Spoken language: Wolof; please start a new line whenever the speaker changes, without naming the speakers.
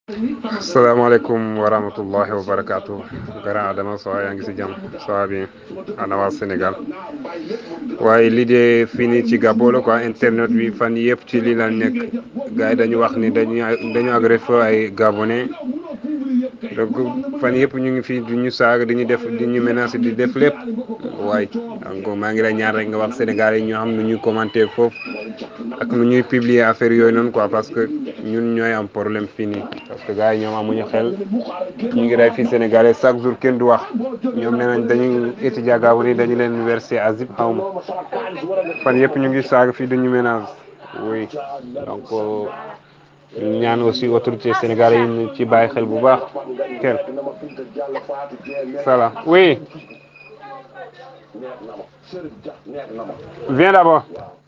salaamaaleykum wa rahmatullahi wa barakaatu grand Adama Sow yaa ngi si jàmm Sow bi ana waa Sénégal waaye lii de fii nii ci Gabon la quoi internet bi fan yëpp ci lii la nekk gars yi dañu wax ni dañu dañu agressé ay Gabonais donc fan yëpp ñu ngi fii di ñu saaga di ñu def di ñu menacer di def lépp waaye donc maa ngi lay ñaan rek nga wax Sénégal yi ñoo xam nu ñuy commenter foofu ak nu ñuy publier affaire yooyu noonu quoi parce que ñun ñooy am problème fii nii parce que gars yi ñoom amuñu xel ñu ngi rey fii Sénégalais chaque jour kenn du wax ñoom nee nañ dañuy étudier Gabon yi dañu leen verser asile xaw ma fan yëpp ñu ngi saaga fii dañu menace oui donc ñu ñaan aussi autorité sénégalais yi ñu ci bàyyi xel bu baax kenn salaam oui viens d'abord